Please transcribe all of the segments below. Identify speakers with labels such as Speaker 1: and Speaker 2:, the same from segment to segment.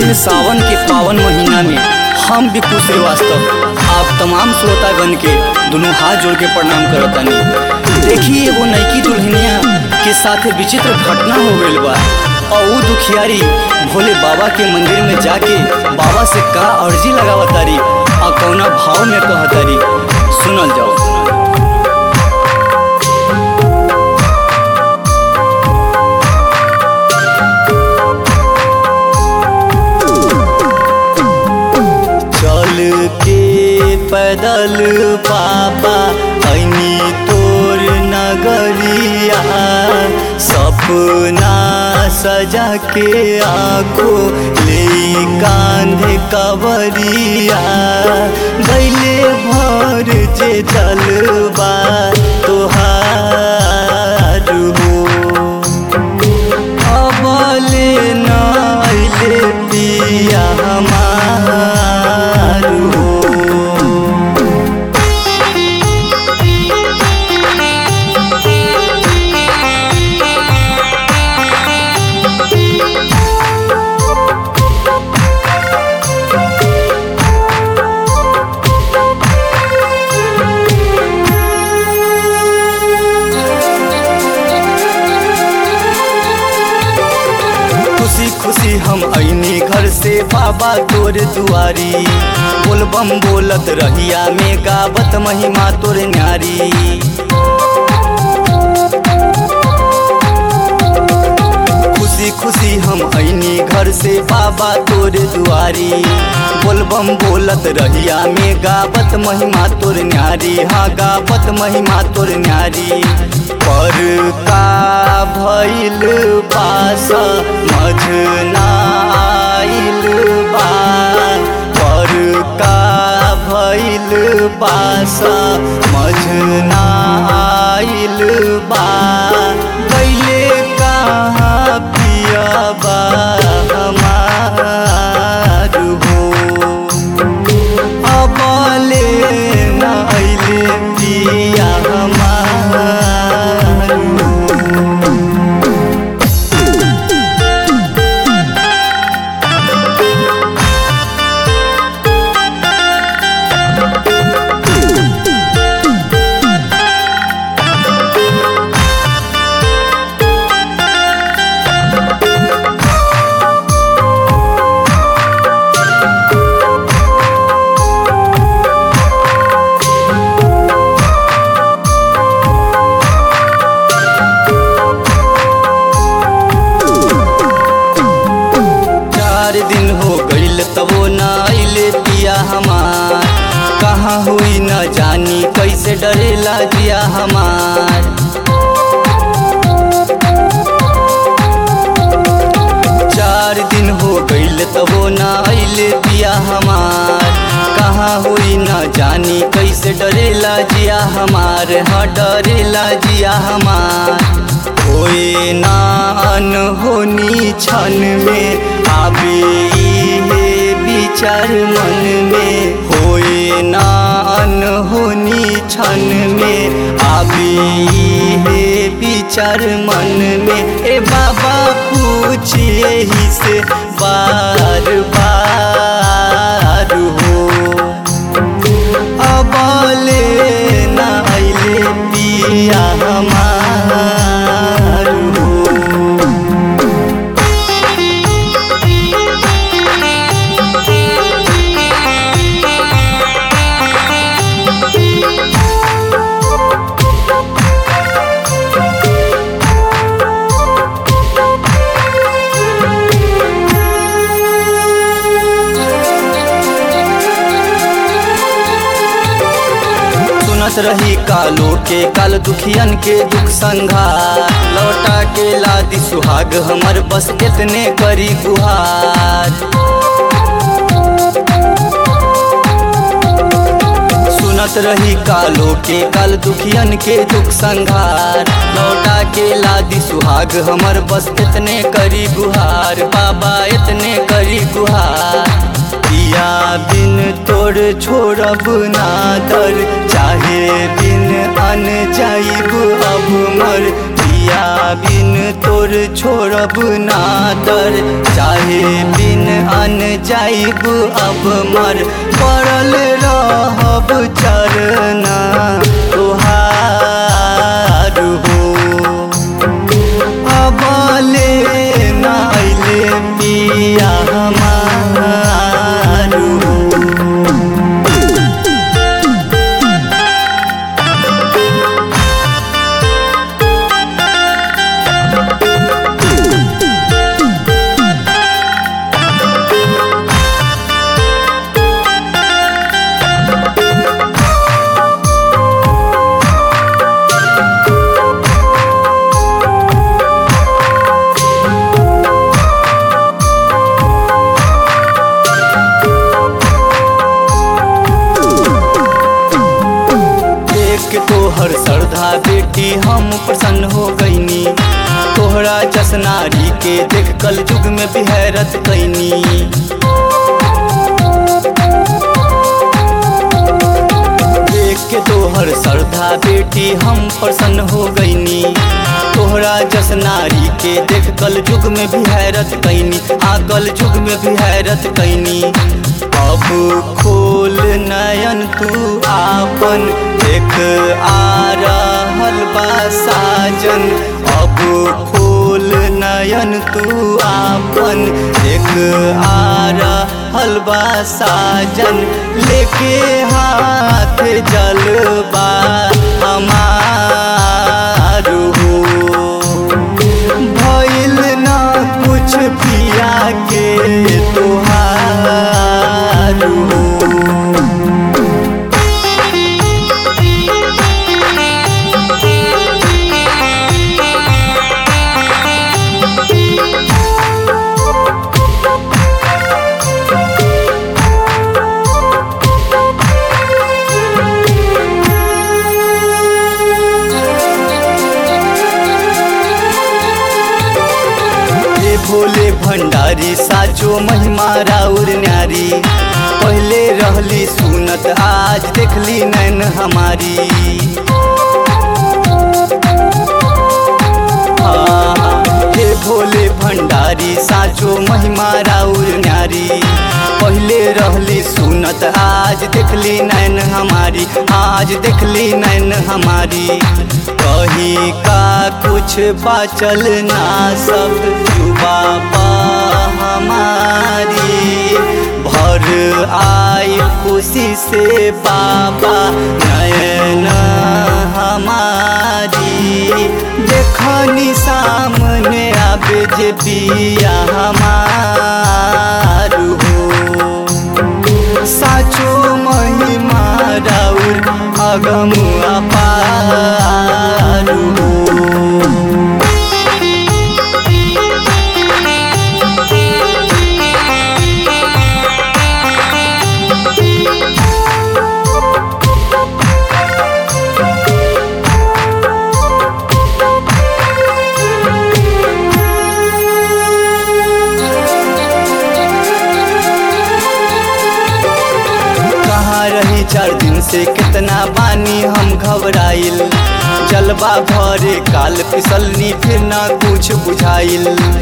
Speaker 1: एह सावन के पावन महीना में हम विपु श्रीवास्तव आप तमाम श्रोतागण के दोनों हाथ जोड़ के प्रणाम करतानी देखी एगो नईकी दुल्हनिया के साथ विचित्र घटना हो गईल बा और ऊ दुखियारी भोले बाबा के मंदिर में जाके बाबा से का अर्जी लगावतारी और कौना भाव में कहतारी सुनल जाओ चल के पैदल पापा ऐनी तोर नगरिया सपना सजा के आखो ले कांधे कवरिया गैले भर जे जलवा तोहार हो अबले नाइले पिया हमार हो खुशी खुशी हम ऐनी घर से बाबा तोर दुआरी बोलबम बोलत रहिया में गावत महिमा तोर न्यारी खुशी खुशी हम ऐनी घर से बाबा तोर दुआरी बोलबम बोलत रहिया में गावत महिमा तोर न्यारी हाँ गावत महिमा तोर न्यारी पर का भइल पास मझना आइल बा पर का भइल पास मझना आइल बा गैले कहाँ पियबा हमार हो अबले नाइले पिया हमार हो चार दिन हो गईल तबो न आइले पिया हमार कहाँ हुई न जानी कैसे डरेला जिया हमार चार दिन हो गईल तबो न आइले पिया हमार कहाँ हुई न जानी कैसे डरेला जिया हमार हाँ डरेला जिया हमार होए ना अनहोनी क्षण में आवे इहे विचार मन में होए ना अनहोनी क्षण में आवे इहे विचार मन में ए बाबा पूछिए ही से बार बार हो अबले नाइले पिया हमार हो सुनत रही कालो के काल दुखियन के दुख संघार लौटा के लादी सुहाग हमर बस कितने करी गुहार सुनत रही कालो के काल दुखियन के दुख संघार लौटा के लादी सुहाग हमर बस इतने करी गुहार बाबा इतने करी गुहार पिया बिन तोर छोड़ब ना दर चाहे बिन अन जाइब अब मर पिया पिया बिन तोर छोड़ब ना दर चाहे बिन अन जाइब अब मर पड़ल रहब चरना तुहार हो अबले नाइले पिया हमार हो देख के तोहर श्रद्धा बेटी हम प्रसन्न हो गईनी तोहरा जसनारी के देख कल युग में बिहरत कैनी देख के तोहर श्रद्धा बेटी हम प्रसन्न हो गईनी तोहरा जसनारी के देख कल युग में बिहरत कैनी हाँ कल युग में बिहरत कैनी अब खोल नयन तू आपन देख आ रहल बा साजन अब खोल नयन तू आपन देख आ रहल बा साजन लेके हाथ जलबा हमार हो भइल ना कुछ पिया के तोहार हो हे भोले भंडारी साचो महिमा राउर न्यारी पहले रहली सुनत आज देखली नैन हमारी हाँ, हे भोले भंडारी साचो महिमा राउर न्यारी पहले रहली सुनत आज देखली नैन हमारी आज देखली नैन हमारी कहीं का कुछ बाचल ना सब जुबा पा हमारी भर आई खुशी से बाबा नयन हमारी देखनी सामने आबे जे पिया हमार हो साचो महिमा राउर अगम अपार हो कहाँ रही चार दिन से कितना बानी हम घबराइल जलवा भरे काल फिसलनी फिर ना कुछ बुझाइल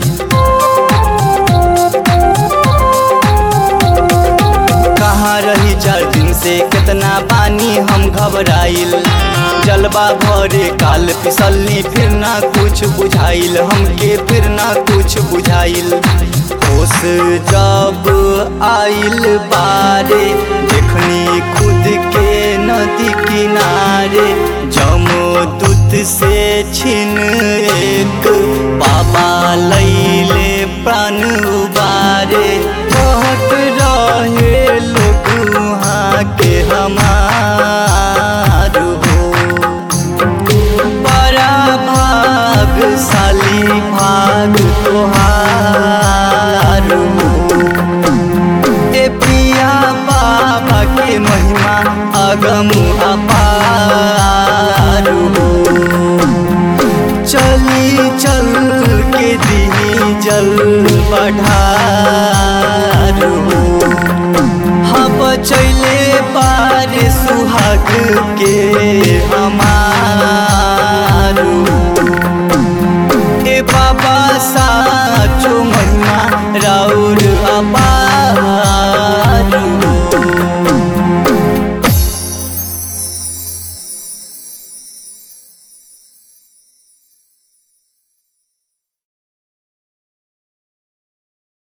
Speaker 1: कहाँ रही चार दिन से कितना बानी हम घबराइल जलवा भरे काल फिसलनी फिर ना कुछ बुझाइल हमके फिर ना कुछ बुझाइल होश जब आइल बारे देखनी खुद के नदी किनारे जमो दूत से छिन एक बाबा लैले प्राण उबारे कहत रहे लोग वहाँ के हमार हो बड़ा भागशाली भाग तोहार हो ए पिया बाबा के महिमा अगम अपार हो चली चल के दी जल बढ़ार हो हाँ बचैले बार सुहाग के हमार